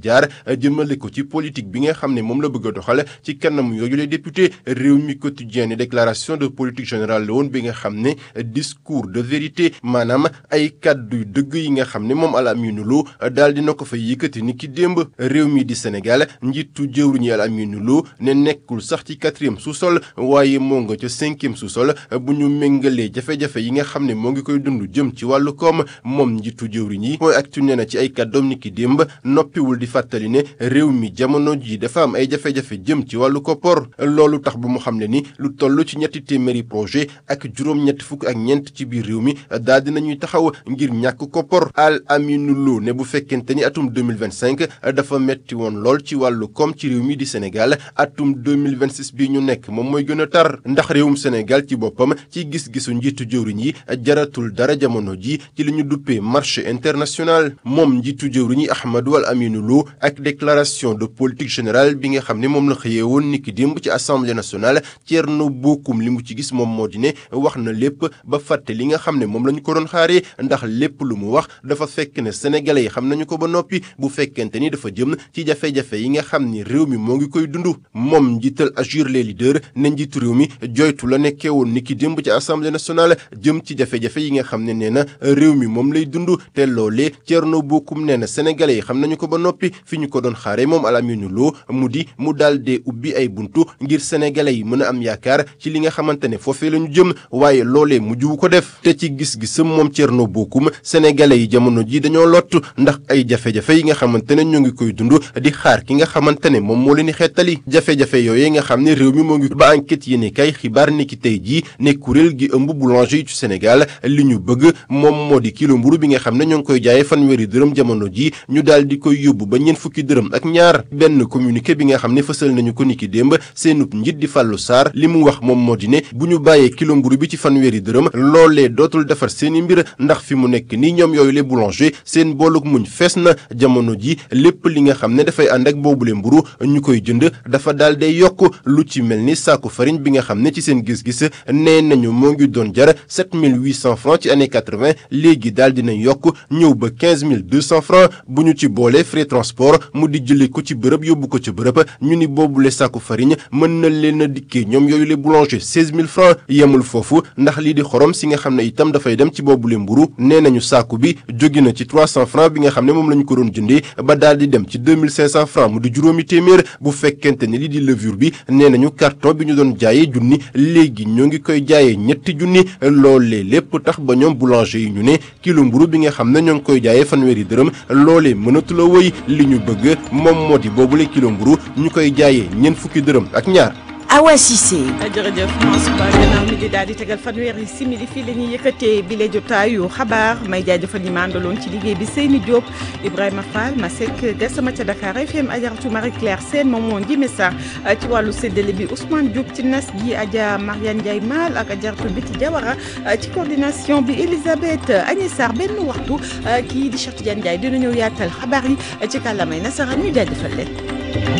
jaar jëmale ko ci politique bi nga xam ne moom la bëgg a doxal ci kanam yooyu les députés réew mi quotidien ne déclaration de politique générale la woon bi nga xam ne discours de vérité maanaam ay kàddu dëgg yi nga xam ne moom Al Amine Lo daal dina ko fa yëkkati ni ki démb réew mi di Sénégal njiitu jëwriñu Al Amine Lo ne nekkul sax ci quatrième sous-sol waaye moo nga ca cinquième sous-sol bu ñu méngalee jafe-jafe yi nga xam ne moo ngi koy dund jëm ci wàllu koom moom njiitu jëwriñ yi mooy actu nee na ci ay kàddoom ni ki démb noppiwul di fàttali ne réew mi jamono ji dafa am ay jafe-jafe jëm ci wàllu koppor loolu tax bu mu xam ne ni lu toll ci ñetti téeméeri projet ak juróom-ñetti fukk ak ñeent ci biir réew mi daal dinañuy taxaw ngir ñàkk koppor Al Amine Lo ne bu fekkente ni atum 2025 dafa metti woon lool ci wàllu koom ci réew mi di Sénégal atum 2026 bi ñu nekk moom mooy gën a tar ndax réewum Sénégal ci boppam ci gis-gisu njiitu jëwriñ yi jaratul dara jamono ji ci li ñu duppee marché international moom njiitu jëwriñ yi Ahmadou Al Amine Lo ak déclaration de politique générale bi nga xam ne moom la xëyee woon niki démb ci assemblée nationale Thierno Bocoum li mu ci gis moom moo di ne wax na lépp ba fàtte li nga xam ne moom la ñu ko doon xaaree ndax lépp lu mu wax dafa fekk ne sénégalais yi xam nañu ko ba noppi bu fekkente ni dafa jëm ci jafe-jafe yi nga xam ni réew mi moo ngi koy dund moom njiital Agir les leaders ne njiitu réew mi joytu la nekkee woon niki démb ci assemblée nationale jëm ci jafe-jafe yi nga xam ne nee na réew mi moom lay dund te loolee Thierno Bocoum nee na sénégalais yi xam nañu ko ba noppi fi ñu ko doon xaaree moom Al Amine Lo mu di mu daal dee ubbi ay buntu ngir sénégalais yi mën a am yaakaar ci li nga xamante ne foofee la ñu jëm waaye loolee mujjuwu ko def te ci gis-gisam moom Thierno Bocoum sénégalais yi jamono ji dañoo lott ndax ay jafe-jafe yi nga xamante ne ñoo ngi koy dund di xaar ki nga xamante ne moom moo leen di xeetali jafe-jafe yooyu nga xam ne réew mi moo ngi ba enquête yéene kay xibaar ni ki tey jii ne kuréel gi ëmb boulanger yi ci Sénégal li ñu bëgg moom moo di kilo mburu bi nga xam ne ñoo ngi koy jaayee fanweeri dërëm jamono ji ñu daal di koy yóbbu ba ñeent fukki dërëm ak ñaar benn communiqué bi nga xam ne fësal nañu ko niki démb seenub njiit di Fallou Sarr li mu wax moom moo di ne bu ñu bàyyee kilo mburu bi ci fanweeri dërëm loolee dootul defar seeni mbir ndax fi mu nekk nii ñoom yooyu le boulanger seen booluk muñ fees na jamono ji lépp li nga xam ne dafay ànd ak boobule mburu ñu koy jënd dafa daal day yokk lu ci mel ni saaku farine bi nga xam ne ci seen gis-gis nee nañu moo ngi doon jar 7800 francs ci année 80 léegi daal dina yokk ñëw ba 15200 francs bu ñu ci boolee frais transport mu di jëlee ko ci bërëb yóbbu ko ci bërëb ñu ni boobule saaku farine mën na leen a dikkee ñoom yooyu le boulanger 16000 francs yemul foofu ndax lii di xorom si nga xam ne itam dafay dem ci boobule mburu nee nañu saaku bi jóge na ci 300 francs bi nga xam ne moom la ñu ko doon jëndee ba daal di dem ci 2500 francs mu di juróomi téeméer bu fekkente ne lii di levure bi nee nañu carton bi ñu doon jaayee junni léegi ñoo ngi koy jaayee ñetti junni loolee lépp tax ba ñoom boulanger yi ñu ne kilo mburu bi nga xam ne ñoo ngi koy jaayee fanweeri dërëm loolee mënatula woy li ñu bëgg moom moo di boobule kilo mburu ñu koy jaayee ñeent fukki dërëm ak ñaar Awa Cissé. jërëjëf Mansour Ba gannaaw mi di daal di tegal fanweeri simili fii la ñuy yëkkatee bile jotaayu xabaar may jaajëfal ñi ma àndaloon ci liggéey bi Seyni Diop Ibrahima Fall Masek Gassama ca Dakar FM Ajaratu Marie Claire Sène moom moo njime sax ci wàllu séddale bi Ousmane Diop ci nas gi Adja Mariane Ndiaye Mal ak Ajaratu Biti Diawara ci coordination bi Elisabeth Agnès Sarr benn waxtu kii di Cheikh Tidiane Ndiaye dina ñëw yaatal xabaar yi ci kàllaamay nasaraan ñu jaajëfal leen.